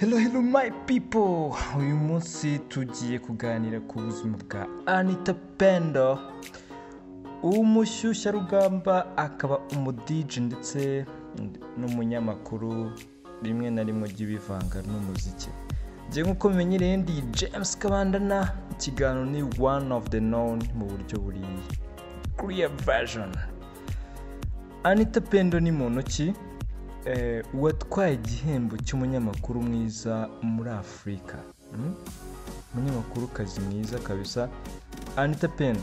Hello, hello my people! Uyu munsi tugiye kuganira ku buzima bwa Anita Pendo, umushyushyarugamba akaba umudiji ndetse n'umunyamakuru rimwe na rimwe ujya ibivanga n'umuziki. Njye nk'uko mumenyereye ndi James Kabandana, ikiganiro ni one of the known mu buryo buri clear version. Anita Pendo ni muntu ki? Eh, uwatwaye igihembo cy'umunyamakuru mwiza muri afurika Mm? umunyamakurukazi mwiza kabisa anita pendo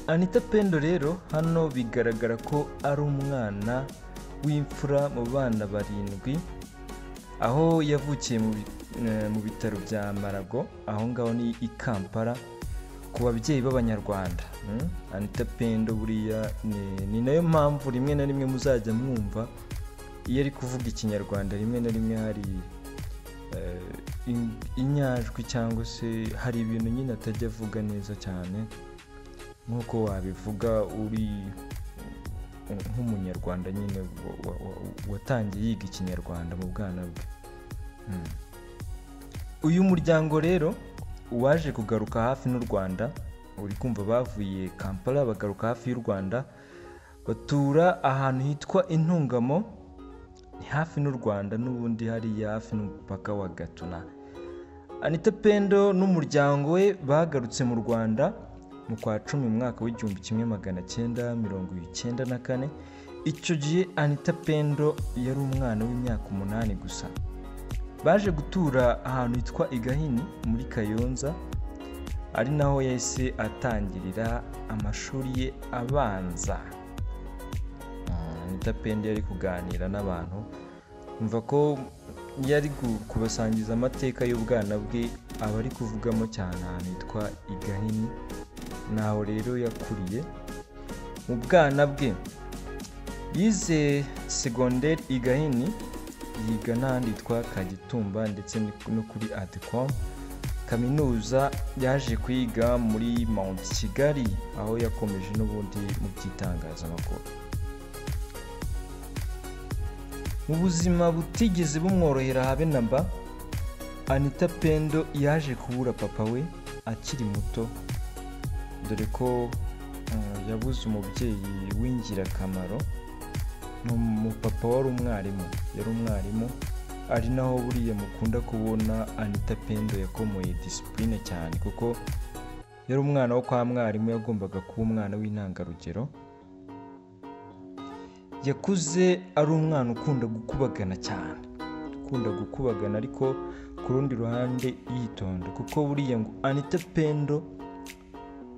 anita pendo rero hano bigaragara ko ari umwana w'imfura mu bana barindwi aho yavukiye mu bi- eh, mu bitaro bya marago aho ngaho ni i kampala ku babyeyi b'abanyarwanda Mm? anita pendo buriya ni- ni nayo mpamvu rimwe na rimwe muzajya mwumva iyo ari kuvuga ikinyarwanda rimwe na rimwe hari eh, in- inyajwi cyangwa se hari ibintu nyine atajya avuga neza cyane nk'uko wabivuga uri nk'umunyarwanda nyine wa- wa- wa- watangiye yiga ikinyarwanda mu bwana bwe Mm. uyu muryango rero waje kugaruka hafi n'u rwanda uri kumva bavuye kampala bagaruka hafi y'u rwanda batura ahantu hitwa intungamo ni hafi n'u rwanda n'ubundi hariya hafi n'umupaka wa gatuna anita pendo n'umuryango we bagarutse mu rwanda mu kwa cumi mu mwaka w'igihumbi kimwe magana cyenda mirongo icyenda na kane icyo gihe anita pendo yari umwana w'imyaka umunani gusa baje gutura ahantu hitwa igahini muri kayonza ari naho yahise atangirira amashuri ye abanza Ah, Anita Pendo yari kuganira n'abantu mva ko yari gu- kubasangiza amateka y'ubwana bwe aba ari kuvugamo cyane ahantu hitwa igahini naho rero yakuriye mu bwana bwe yize segonderi igahini yiga n'ahandi hitwa kagitumba ndetse ni- no kuri adecom kaminuza yaje kwiga muri mount kigali aho yakomeje n'ubundi mu by'itangazamakuru mu buzima butigeze bumworohera habe na mba anita pendo yaje kubura papa we akiri muto dore ko eh, yabuze umubyeyi w'ingirakamaro ni umupapa wari umwarimu yari umwarimu ari naho buriya mukunda kubona anita pendo yakomoye disipurine cyane kuko yari umwana wo kwa mwarimu yagombaga kuba umwana w'intangarugero yakuze ari umwana ukunda gukubagana cyane ukunda gukubagana ariko ku rundi ruhande yitonda kuko buriya ngo anita pendo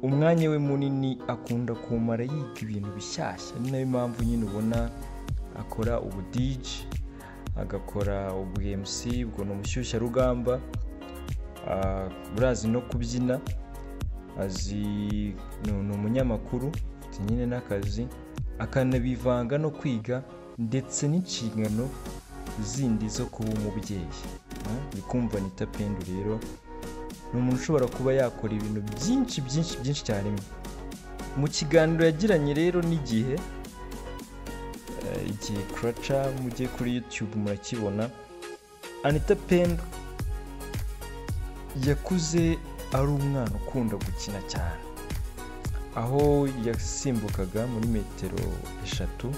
umwanya we munini akunda kumara yiga ibintu bishyashya ni nayo mpamvu nyine ubona akora ubudiji agakora ubu mc ubwo ni umushyushyarugamba Ah, urazi no kubyina azi ni ni umunyamakuru afite nyine n'akazi akanabivanga no kwiga ndetse n'inshingano zindi zo kuba umubyeyi Ah, uri kumva anita pendo rero ni umuntu ushobora kuba yakora ibintu byinshi byinshi byinshi icyarimwe mu kiganiro yagiranye rero n'igihe eh, igihe kuraca mujye kuri youtube murakibona anita pendo yakuze ari umwana ukunda gukina cyane aho yasimbukaga muri metero eshatu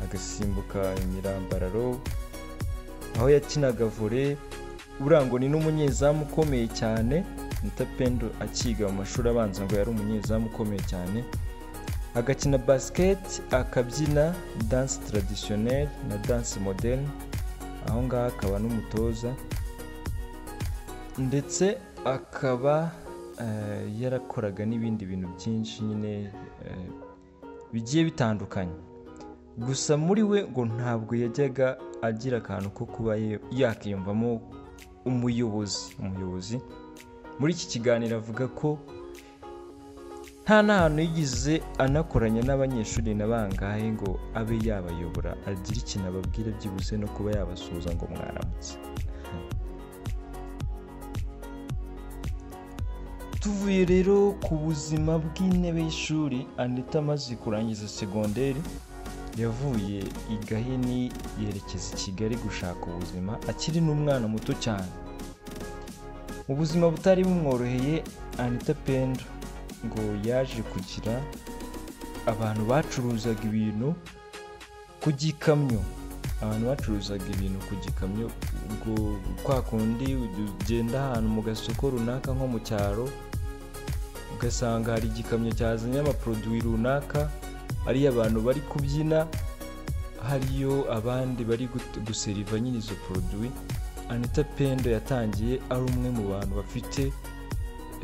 agasimbuka imirambararo aho yakinaga vore urangoni n'umunyezamu ukomeye cyane Anita Pendo akiga mu mashuri abanza ngo yari umunyezamu ukomeye cyane agakina basket akabyina danse traditionnel na danse moderne aho ngaho akaba n'umutoza ndetse akaba eh, yarakoraga n'ibindi bintu byinshi nyine eh, bigiye bitandukanye gusa muri we ngo ntabwo yajyaga agira akantu ko kuba ye- yakiyumvamo umuyobozi umuyobozi muri iki kiganiro avuga ko nta n'ahantu yigize anakoranya n'abanyeshuri na bangahe ngo abe yabayobora agire ikintu ababwira byibuze no kuba yabasuhuza ngo mwaramutse tuvuye rero ku buzima bw'intebe y'ishuri anita amaze kurangiza segonderi yavuye i gahini yerekeza i kigali gushaka ubuzima akiri n'umwana muto cyane ubuzima butari bumworoheye anita pendo ngo yaje kugira abantu bacuruzaga ibintu ku gikamyo abantu bacuruzaga ibintu ku gikamyo ubwo kwa kundi ugenda ahantu mu gasoko runaka nko mu cyaro ugasanga hari igikamyo cyazanye amaporoduwi runaka ariyo abantu bari kubyina hariyo abandi bari gut- guseriva nyine izo poroduwi anita pendo yatangiye ari umwe mu bantu bafite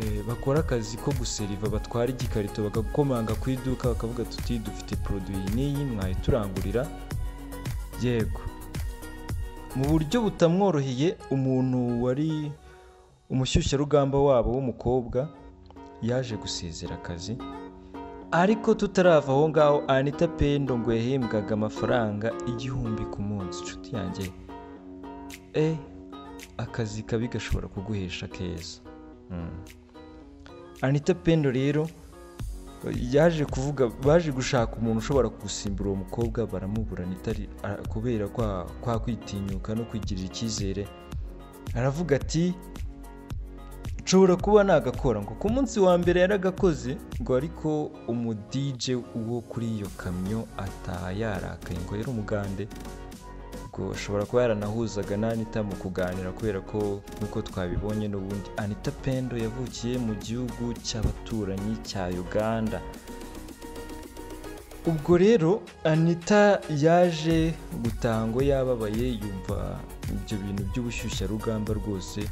eh, bakora akazi ko guseriva batwara igikarito bagakomanga ku iduka bakavuga tuti dufite poroduwi n'iyi mwayiturangurira yego mu buryo butamworoheye umuntu wari umushyushyarugamba wabo w'umukobwa yaje gusezera akazi ariko tutarava aho ngaho anita pendo ngo yahembwaga amafaranga igihumbi ku munsi inshuti yanjye e akazi kabi gashobora kuguhesha keza Mm. anita pendo rero yaje kuvuga baje gushaka umuntu ushobora gusimbura uwo mukobwa baramubura nitari a- kubera kwa kwa kwitinyuka no kwigirira icyizere aravuga ati nshobora kuba nagakora ngo ku munsi wa mbere yaragakoze ngo ariko umudije wo kuri iyo kamyo ataha yarakaye ngo yari umugande ngo ashobora kuba yaranahuzaga na anita mu kuganira kubera ko nk'uko twabibonye n'ubundi anita pendo yavukiye mu gihugu cy'abaturanyi cya uganda ubwo rero anita yaje gutaha ngo yababaye yumva ibyo bintu by'ubushyushyarugamba rwose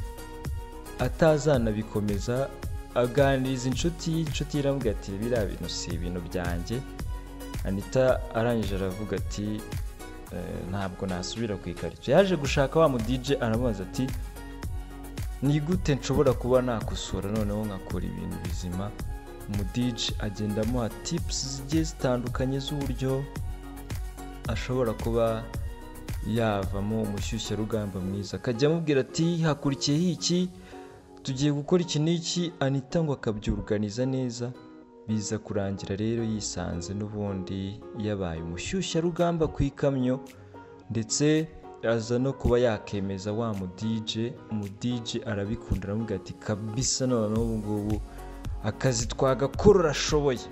atazanabikomeza aganiriza inshuti ye inshuti ye iramubwira ati biriya bintu si ibintu byanjye anita arangije aravuga ati "Eh, ntabwo nasubira ku ikarito yaje gushaka wa mudije aramubaza ati ni gute nshobora kuba nakosora noneho nkakora ibintu bizima umudije agenda amuha tipusi zigiye zitandukanye z'uburyo ashobora kuba yavamo umushyushyarugamba mwiza akajya amubwira ati hakurikiyeho iki tugiye gukora iki n'iki anita ngo akabyuruganiza neza biza kurangira rero yisanze n'ubundi yabaye umushyushyarugamba ku ikamyo ndetse aza no kuba yakemeza wa mudije mudije arabikunda aramubwira ati kabisa noneho ubu ngubu akazi twagakora urashoboye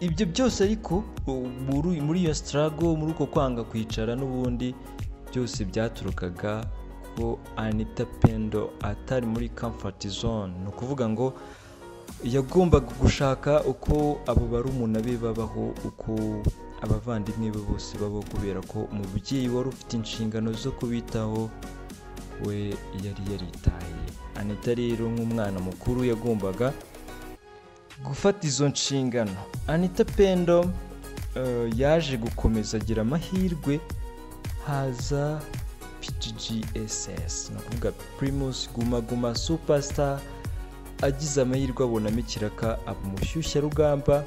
ibyo byose ariko u- muri- muri iyo sitarago muri uko kwanga kwicara n'ubundi byose byaturukaga ko anita pendo atari muri kamfati zone ni ukuvuga ngo yagombaga gushaka uko abo barumuna be babaho uko abavandimwe be bose babaho kubera ko umubyeyi wari ufite inshingano zo kubitaho we yari yaritaye anita rero nk'umwana mukuru yagombaga gufata izo nshingano anita pendo eh, yaje gukomeza agira amahirwe haza pggss ni ukuvuga primus guma guma superstar agize amahirwe abonamo ikiraka aba umushyushyarugamba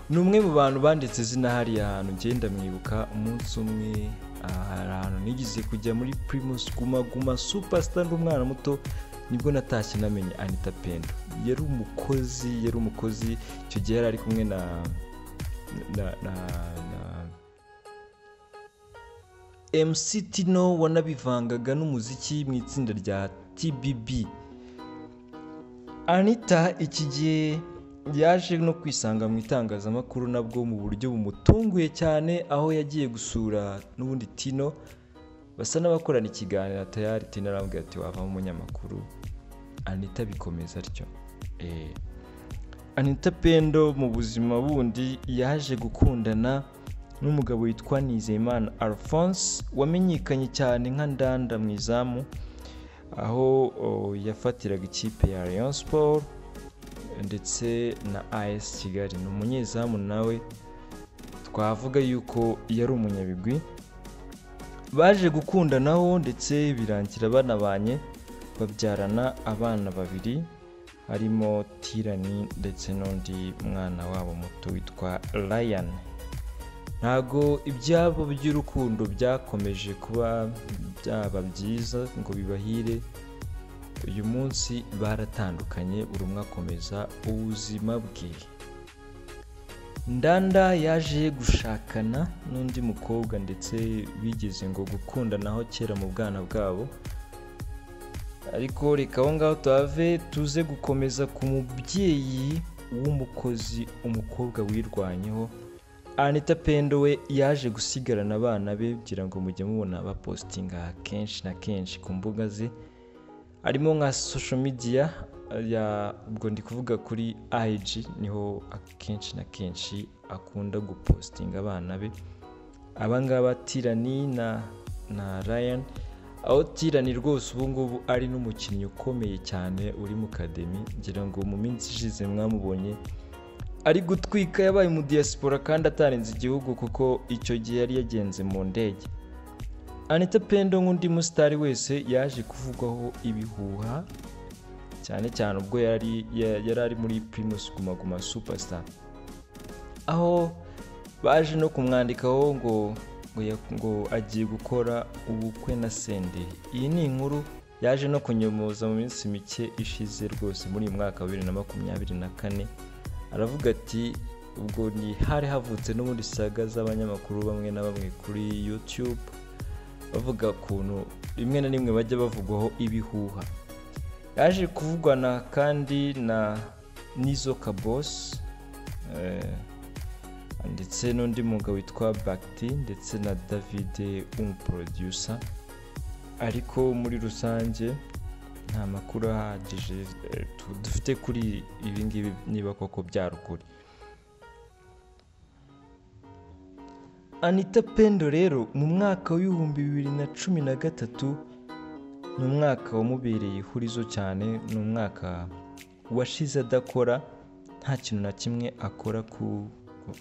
ni umwe mu bantu banditse izina hariya hantu ngenda mwibuka umunsi umwe aha hari ahantu nigeze kujya muri primus guma guma superstar ndi umwana muto nibwo natashye namenye anita pendo yari umukozi yari umukozi icyo gihe yari ari kumwe na na na, na MC Tino wanabivangaga n'umuziki mu itsinda rya TBB anita iki gihe yaje no kwisanga mu itangazamakuru nabwo mu buryo bumutunguye cyane aho yagiye gusura n'ubundi tino basa n'abakorana ikiganiro atayari tino arambwira ati wavamo umunyamakuru anita bikomeza atyo Eh, anita pendo mu buzima bundi yaje gukundana n'umugabo witwa nizeyimana alphonse wamenyekanye cyane nka ndanda mu izamu aho o, yafatiraga ikipe ya Rayon Sport ndetse na AS Kigali ni umunyezamu nawe twavuga yuko yari umunyabigwi baje gukundanaho ndetse birangira banabanye babyarana abana babiri harimo Tirani ndetse n'undi mwana wabo muto witwa Ryan ntabwo ibyabo by'urukundo byakomeje kuba byaba byiza ngo bibahire uyu munsi baratandukanye buri umwe akomeza ubuzima bwe ndanda yaje gushakana n'undi mukobwa ndetse bigeze ngo gukundanaho kera mu bwana bwabo ariko reka aho ngaho tuhave tuze gukomeza ku mubyeyi w'umukozi umukobwa wirwanyeho anita pendo we yaje gusigarana abana be kugira ngo mujye mubona bapositinga kenshi na kenshi ku mbuga ze harimo nka social media ya ubwo ndi kuvuga kuri IG niho akenshi na kenshi akunda gupositinga abana be abangaba tirani na na ryan aho tirani rwose ubu ngubu ari n'umukinnyi ukomeye cyane uri mu kademi ngira ngo mu minsi ishize mwamubonye ari gutwika yabaye umudiyasipora kandi atarenze igihugu kuko icyo gihe yari yagenze mu ndege anita pendo nk'undi musitari wese yaje kuvugwaho ibihuha cyane cyane ubwo yari yari ari muri pirimusi guma guma supasita aho baje no kumwandikaho ngo ngo ya- ngo agiye gukora ubukwe na sende iyi ni inkuru yaje no kunyomoza mu minsi mike ishize rwose muri uyu mwaka wa bibiri na makumyabiri na kane aravuga ati ubwo ni hari havutse n'ubundi saga z'abanyamakuru bamwe na bamwe kuri yutube bavuga ukuntu rimwe na rimwe bajya bavugwaho ibihuha yaje kuvugana kandi na nizo kabosi ndetse n'undi mugabo witwa bagiti ndetse na davide w'umuporodiyusa ariko muri rusange nta makuru ahagije eh, tu- dufite kuri ibi ngibi niba koko byari ukuri anita pendo rero mu mwaka w'ibihumbi bibiri na cumi na gatatu ni umwaka wamubereye ihurizo cyane ni umwaka washize adakora nta kintu na kimwe akora ku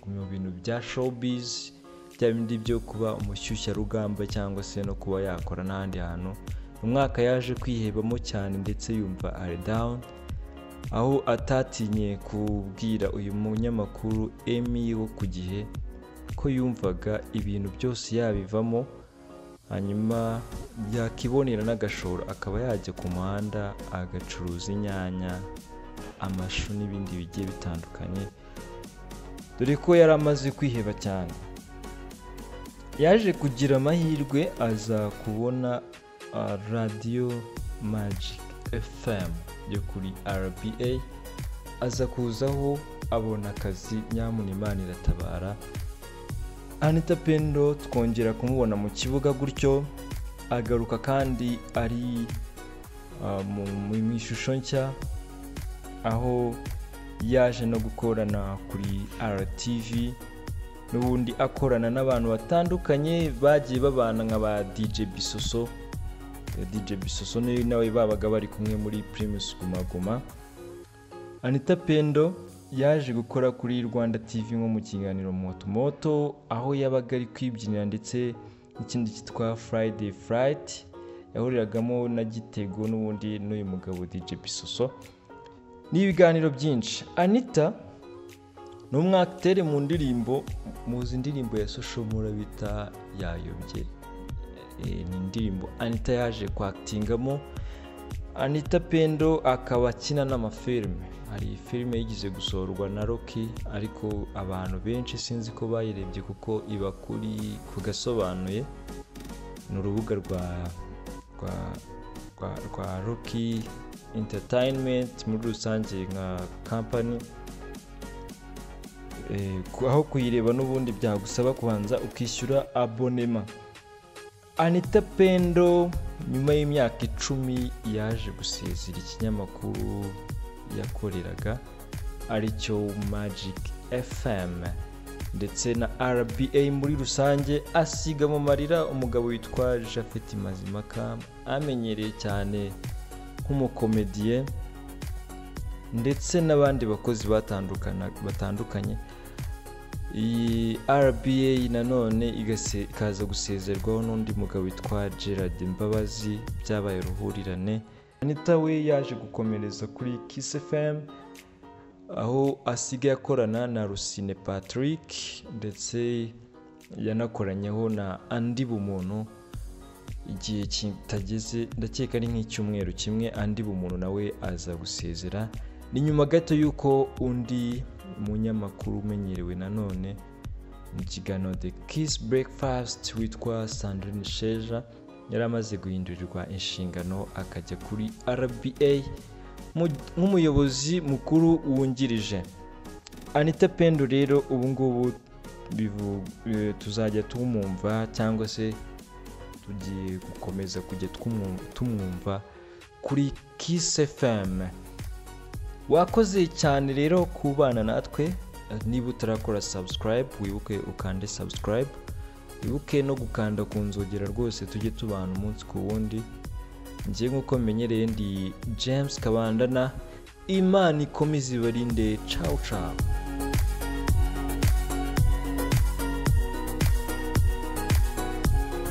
ku- mu bintu bya showbiz bya bindi byo kuba umushyushyarugamba cyangwa se no kuba yakora n'ahandi hantu ni umwaka yaje kwihebamo cyane ndetse yumva ari down aho atatinye kubwira uyu munyamakuru emi wo ku gihe ko yumvaga ibintu byose yabivamo hanyuma yakibonera n'agashoro akaba yajya ku muhanda agacuruza inyanya amashu n'ibindi bigiye bitandukanye dore ko yari amaze kwiheba cyane yaje kugira amahirwe aza kubona ah, radiyo magic fm yo kuri rba aza kuzaho abona akazi nyamuna imana iratabara anita pendo twongera kumubona mu kibuga gutyo agaruka kandi ari ah, mu mu- mu ishusho nshya aho yaje no gukorana kuri RTV n'ubundi akorana n'abantu batandukanye bagiye babana nka ba DJ Bisoso Eh, DJ Bisoso ni- nawe babaga bari kumwe muri Primus Guma Guma anita pendo yaje gukora kuri rwanda tv nko mu kiganiro motomoto aho yabaga ari kwibyinira ndetse n'ikindi cyitwa friday fright yahuriragamo na gitego n'ubundi n'uyu mugabo dj bisoso n'ibiganiro byinshi anita ni umwakitere mu ndirimbo muzi indirimbo ya soshomura bita yayobye Eh, ni indirimbo anita yaje kwakitingamo anita pendo akaba akina n'amafilime hari filime yigeze gusohorwa na roki ariko abantu benshi sinzi ko bayirebye kuko iba kuri ku gasobanuye ni urubuga rwa rwa rwa, rwa roki entertainment muri rusange nka company Eh, ku- aho kuyireba n'ubundi byagusaba kubanza ukishyura abonema anita pendo nyuma y'imyaka icumi yaje gusezera ikinyamakuru yakoreraga aricyo magic fm ndetse na rba muri rusange asiga mu marira umugabo witwa japhet mazimaka amenyereye cyane nk'umukomediye ndetse n'abandi bakozi batandukana- batandukanye iyi rba nanone igase- ikaza gusezerwaho n'undi mugabo witwa gerard mbabazi byabaye uruhurirane anita we yaje gukomereza kuri kiss fm aho asigaye akorana na rusine patrick ndetse yanakoranyeho na andi bumuntu igihe kitageze ndakeka ari nk'icyumweru kimwe andi bumuntu nawe aza gusezera ni nyuma gato y'uko undi umunyamakuru umenyerewe nanone mu kiganiro the kiss breakfast witwa sandrine sheja yari amaze guhindurirwa inshingano akajya kuri rba nk'umuyobozi mukuru wungirije anita pendo rero ubu ngubu tuzajya tumwumva cyangwa se tugiye gukomeza kujya tumwumva kuri kiss fm wakoze cyane rero kubana natwe niba utarakora subscribe wibuke ukande subscribe wibuke no gukanda ku nzogera rwose tujye tubana umunsi ku wundi njye nk'uko menyereye ndi james kabandana imana ikomeze ibarinde cawu cawu